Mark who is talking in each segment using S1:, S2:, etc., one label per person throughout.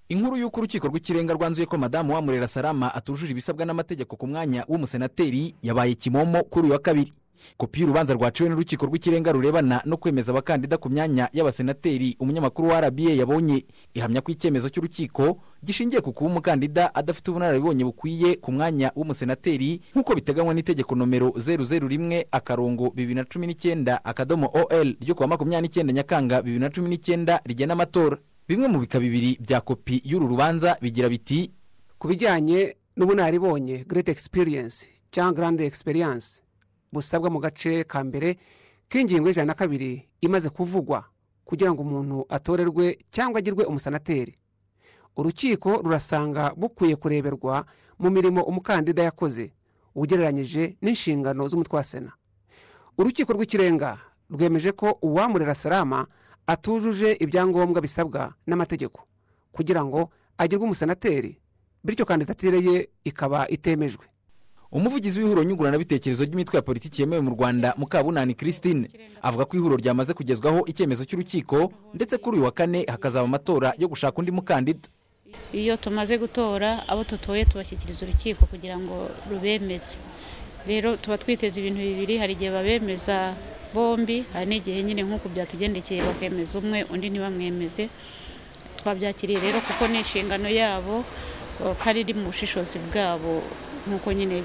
S1: inkuru y'uko urukiko rw'ikirenga rwanzuye ko madamu wamurera salama atujuje ibisabwa n'amategeko ku mwanya w'umusenateri yabaye kimomo kuri uyu wa kabiri kopi y'urubanza rwaciwe n'urukiko rw'ikirenga rurebana no kwemeza abakandida ku myanya y'abasenateri umunyamakuru wa rba yabonye ihamya ko icyemezo cy'urukiko gishingiye ku kuba umukandida adafite ubunararibonye bukwiye ku mwanya w'umusenateri nk'uko biteganywa n'itegeko nomero zeru zeru rimwe akarongo bibiri na cumi n'icyenda akadomo ol ryo kuwa makumyabiri n'icyenda nyakanga bibiri na cumi n'icyenda rigena amatora bimwe mu bika bibiri bya kopi y'uru rubanza bigira biti
S2: ku bijyanye n'ubunararibonye great experience cyangwa grand experience busabwa mu gace ka mbere k'ingingo y'ijana na kabiri imaze kuvugwa kugira ngo umuntu atorerwe cyangwa agirwe umusanateri urukiko rurasanga bukwiye kureberwa mu mirimo umukandida yakoze ugereranyije n'inshingano z'umutwe wa sena urukiko rw'ikirenga rwemeje ko uwamurera salama atujuje ibyangombwa bisabwa n'amategeko kugira ngo agirwe umusenateri bityo kandidatire ye ikaba itemejwe
S1: umuvugizi w'ihuriro nyunguranabitekerezo ry'imitwe ya politiki yemewe mu rwanda mukabunani christine avuga ko ihuriro ryamaze kugezwaho icyemezo cy'urukiko ndetse kuri uyu wa kane hakazaba amatora yo gushaka undi mukandida
S3: iyo tumaze gutora abo dutoye tubashyikiriza urukiko kugira ngo rubemeze rero tuba twiteze ibintu bibiri hari igihe babemeza bombi hari n'igihe nyine nk'uko byatugendekeye bakemeza umwe undi ntibamwemeze twabyakiriye rero kuko ni inshingano yabo kandi iri mu bushishozi bwabo nk'uko nyine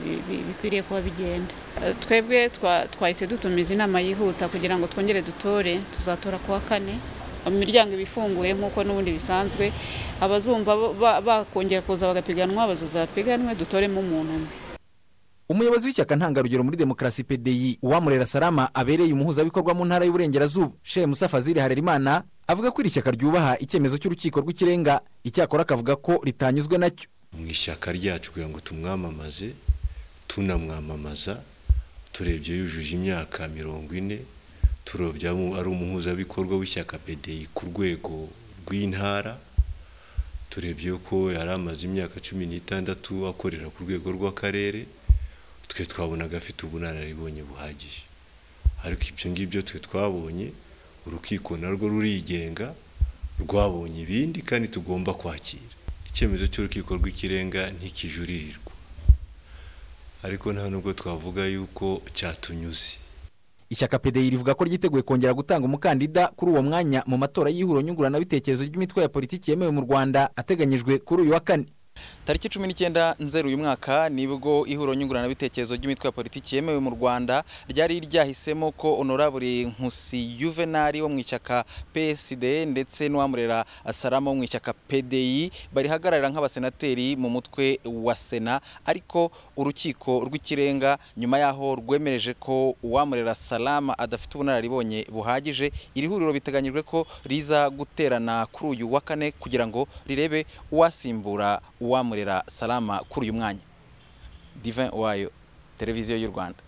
S3: bikwiriye kuba bigenda twebwe twahise dutumiza inama yihuta kugira ngo twongere dutore tuzatora kuwa kane imiryango iba ifunguye nk'uko n'ubundi bisanzwe abazumva bakongera kuza bagapiganwa bazaza bapiganwe dutoremo umuntu umwe
S1: umuyobozi w'ishyaka ntangarugero muri demokarasi pdi uwamurera salama abereye umuhuzabikorwa mu ntara y'uburengerazuba shemusa fazili harerimana avuga ko iri shyaka ryubaha icyemezo cy'urukiko rw'ikirenga icyakora akavuga ko ritanyuzwe nacyo
S4: mu ishyaka ryacu kugira ngo tumwamamaze tunamwamamaza turebye yujuje imyaka mirongo ine turobye ari umuhuzabikorwa w'ishyaka pdi ku rwego rw'intara turebye ko yari amaze imyaka cumi n'itandatu akorera ku rwego rw'akarere twe twabonaga afite ubunararibonye buhagije ariko ibyo ngibyo twe twabonye urukiko narwo rurigenga rwabonye ibindi kandi tugomba kwakira icyemezo cy'urukiko rw'ikirenga ntikijuririrwa ariko nta nubwo twavuga yuko cyatunyuze
S1: ishyaka pdi rivuga ko ryiteguye kongera gutanga umukandida kuri uwo mwanya mu matora y'ihuriro nyunguranabitekerezo ry'imitwe ya politiki yemewe mu rwanda ateganyijwe kuri uyu wa kane
S5: tariki cumi n'icyenda nzeru uyu mwaka nibwo ihuriro nyunguranabitekerezo ry'imitwe ya politiki yemewe mu rwanda ryari ryahisemo ko honorable nkusi yuvenali wo mu ishyaka psd ndetse n'uwamurera salama wo mu ishyaka pdi barihagararira nk'abasenateri mu mutwe wa sena ariko urukiko rw'ikirenga nyuma y'aho rwemereje ko uwamurera salama adafite ubunararibonye buhagije iri huriro biteganyijwe ko riza guterana kuri uyu wa kane kugira ngo rirebe uwasimbura uwamurera salama kuri uyu mwanya divin wayo televiziyo y'u rwanda